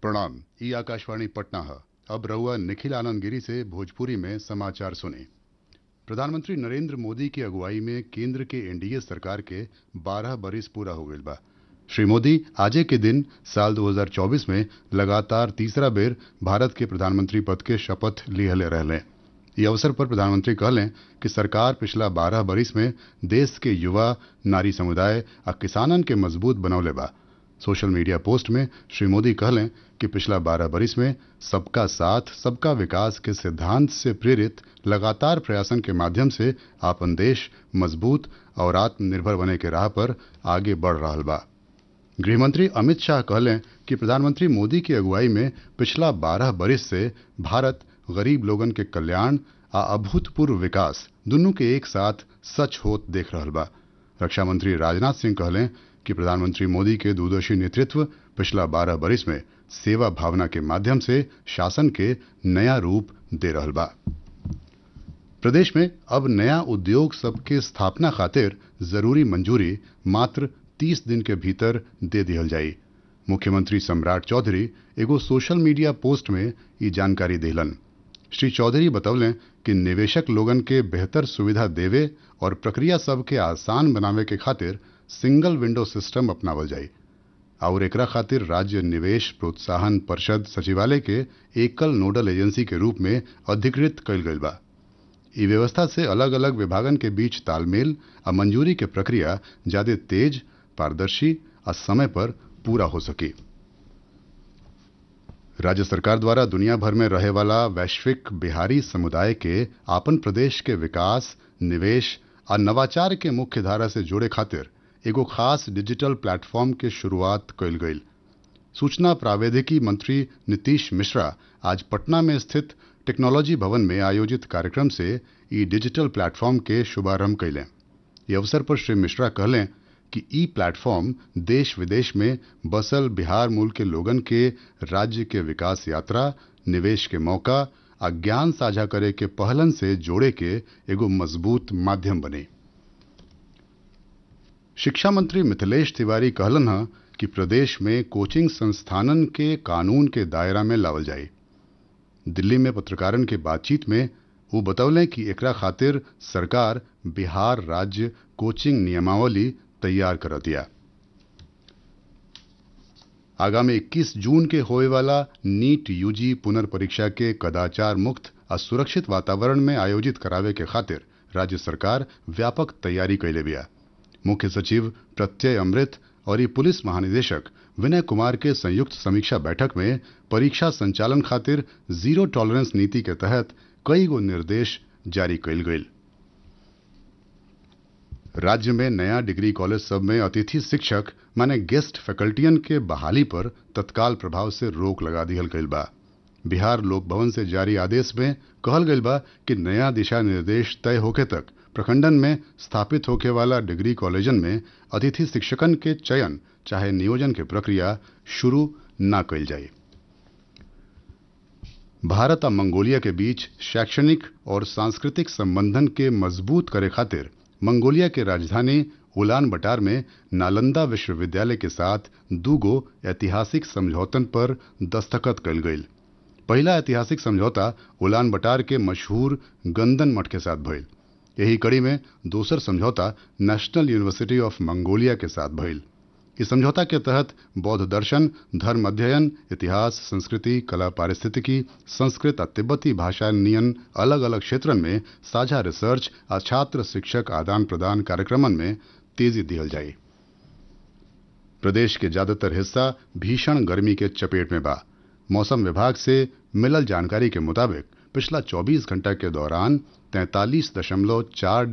प्रणाम ई आकाशवाणी पटना है अब रहुआ निखिल आनंद गिरी से भोजपुरी में समाचार सुने प्रधानमंत्री नरेंद्र मोदी की अगुवाई में केंद्र के एनडीए सरकार के 12 बरिस पूरा हो गईल बा श्री मोदी आजे के दिन साल 2024 में लगातार तीसरा बेर भारत के प्रधानमंत्री पद के शपथ लिहले रहले ये अवसर पर प्रधानमंत्री कहलें कि सरकार पिछला 12 बरिस में देश के युवा नारी समुदाय आ किसानन के मजबूत बनौले बा सोशल मीडिया पोस्ट में श्री मोदी कहलें कि पिछला 12 बरिस में सबका साथ सबका विकास के सिद्धांत से प्रेरित लगातार प्रयासन के माध्यम से आपन देश मजबूत और आत्मनिर्भर बने के राह पर आगे बढ़ रहा बा गृहमंत्री अमित शाह कहलें कि प्रधानमंत्री मोदी की अगुवाई में पिछला 12 बरिस से भारत गरीब लोगन के कल्याण आ अभूतपूर्व विकास दुनू के एक साथ सच होत देख रहा बा रक्षा मंत्री राजनाथ सिंह कहलें कि प्रधानमंत्री मोदी के दूरदर्शी नेतृत्व पिछला 12 बरिस में सेवा भावना के माध्यम से शासन के नया रूप दे रहा बा प्रदेश में अब नया उद्योग सबके स्थापना खातिर जरूरी मंजूरी मात्र 30 दिन के भीतर दे दिहल जाई मुख्यमंत्री सम्राट चौधरी एगो सोशल मीडिया पोस्ट में ये जानकारी दिलन श्री चौधरी बतौलें कि निवेशक लोगन के बेहतर सुविधा देवे और प्रक्रिया सब के आसान बनावे के खातिर सिंगल विंडो सिस्टम अपनावल जाई और एकरा खातिर राज्य निवेश प्रोत्साहन परिषद सचिवालय के एकल नोडल एजेंसी के रूप में अधिकृत कइल गइल बा ई व्यवस्था से अलग अलग विभागन के बीच तालमेल आ मंजूरी के प्रक्रिया ज्यादा तेज पारदर्शी आ समय पर पूरा हो सके राज्य सरकार द्वारा दुनिया भर में रहे वाला वैश्विक बिहारी समुदाय के आपन प्रदेश के विकास निवेश आ नवाचार के मुख्य धारा से जोड़े खातिर एगो खास डिजिटल प्लेटफॉर्म के शुरुआत कइल गईल सूचना प्रावैधिकी मंत्री नीतीश मिश्रा आज पटना में स्थित टेक्नोलॉजी भवन में आयोजित कार्यक्रम से ई डिजिटल प्लेटफॉर्म के शुभारंभ कैलें ये अवसर पर श्री मिश्रा कहलें कि ई प्लेटफॉर्म देश विदेश में बसल बिहार मूल के लोगन के राज्य के विकास यात्रा निवेश के मौका आ ज्ञान साझा करे के पहलन से जोड़े के एगो मजबूत माध्यम बने शिक्षा मंत्री मिथिलेश तिवारी कहलन है कि प्रदेश में कोचिंग संस्थानन के कानून के दायरा में लावल जाए दिल्ली में पत्रकारन के बातचीत में वो बतौलें कि एकरा खातिर सरकार बिहार राज्य कोचिंग नियमावली तैयार कर दिया आगामी 21 जून के होए वाला नीट यूजी पुनर्परीक्षा के कदाचार मुक्त और सुरक्षित वातावरण में आयोजित करावे के खातिर राज्य सरकार व्यापक तैयारी कैले बिया मुख्य सचिव प्रत्यय अमृत और ये पुलिस महानिदेशक विनय कुमार के संयुक्त समीक्षा बैठक में परीक्षा संचालन खातिर जीरो टॉलरेंस नीति के तहत कई गो निर्देश जारी कैल गई राज्य में नया डिग्री कॉलेज सब में अतिथि शिक्षक माने गेस्ट फैकल्टियन के बहाली पर तत्काल प्रभाव से रोक लगा दिहल गईल बा बिहार लोक भवन से जारी आदेश में कहल गईल बा कि नया दिशा निर्देश तय होके तक प्रखंडन में स्थापित होके वाला डिग्री कॉलेजन में अतिथि शिक्षकन के चयन चाहे नियोजन के प्रक्रिया शुरू न कैल जाए भारत और मंगोलिया के बीच शैक्षणिक और सांस्कृतिक संबंधन के मजबूत करे खातिर मंगोलिया के राजधानी उलान बटार में नालंदा विश्वविद्यालय के साथ दूगो ऐतिहासिक समझौतन पर दस्तखत कल गई पहला ऐतिहासिक समझौता उलान बटार के मशहूर गंदन मठ के साथ भइल यही कड़ी में दूसर समझौता नेशनल यूनिवर्सिटी ऑफ मंगोलिया के साथ भइल इस समझौता के तहत बौद्ध दर्शन धर्म अध्ययन इतिहास संस्कृति कला पारिस्थितिकी संस्कृत और तिब्बती भाषा नियन अलग अलग क्षेत्रन में साझा रिसर्च और छात्र शिक्षक आदान प्रदान कार्यक्रमन में तेजी दिहल जाए प्रदेश के ज्यादातर हिस्सा भीषण गर्मी के चपेट में बा मौसम विभाग से मिलल जानकारी के मुताबिक पिछला 24 घंटा के दौरान तैंतालीस दशमलव चार